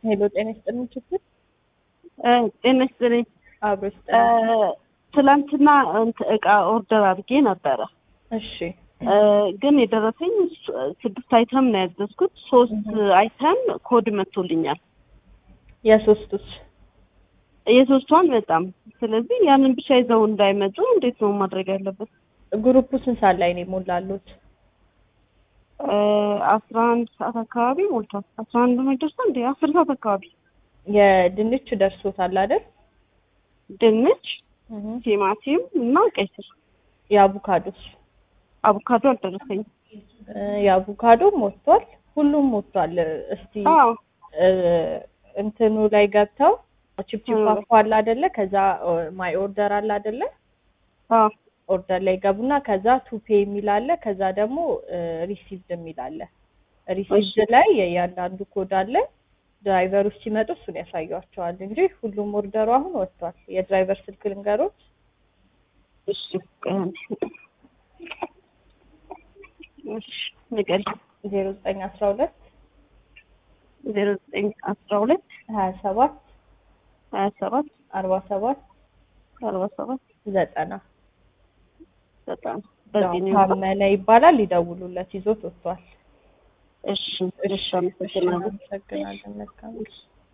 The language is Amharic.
ሄሎ ጤና ይስጥልኝ ችግር ጤና ይስጥልኝ። አብሮ ይስጥልኝ። ትላንትና እንትን እቃ ኦርደር አድርጌ ነበረ እሺ ግን የደረሰኝ ስድስት አይተም ነው ያዘዝኩት። ሶስት አይተም ኮድ መጥቶልኛል። የሶስቱስ የሶስቷን በጣም ስለዚህ ያንን ብቻ ይዘው እንዳይመጡ እንዴት ነው ማድረግ ያለበት? ግሩፑ ስንት ሰዓት ላይ ነው የሞላሉት? አስራ አንድ ሰዓት አካባቢ ሞልቷል። አስራ አንድ ነው ይደርሳል እንዴ? አስር ሰዓት አካባቢ የድንች ደርሶታል አይደል? ድንች፣ ቲማቲም እና ቀይ ስር። የአቮካዶስ አቮካዶ አልደረሰኝም። የአቮካዶም ወጥቷል። ሁሉም ወጥቷል። እስቲ አዎ እንትኑ ላይ ገብተው ቺፕቺፕ አፎ አለ አይደለ? ከዛ ማይ ኦርደር አለ አይደለ? አዎ ኦርደር ላይ ገቡና ከዛ ቱፔ የሚል አለ። ከዛ ደግሞ ሪሲቭድ የሚል አለ። ሪሲቭድ ላይ የእያንዳንዱ ኮድ አለ። ድራይቨሮች ሲመጡ እሱን ያሳያቸዋል እንጂ ሁሉም ኦርደሩ አሁን ወጥቷል። የድራይቨር ስልክ ልንገሮች። እሺ ቆይ አንዴ። እሺ ንገሪኝ። ዜሮ ዘጠኝ አስራ ሁለት ዜሮ ዘጠኝ አስራ ሁለት ሀያ ሰባት ሀያ ሰባት አርባ ሰባት አርባ ሰባት ዘጠና በጣም በዚህ ነው ታመነ ይባላል። ይደውሉለት ይዞት ወጥቷል። እሺ እሺ አመሰግናለሁ። አመሰግናለን። መልካም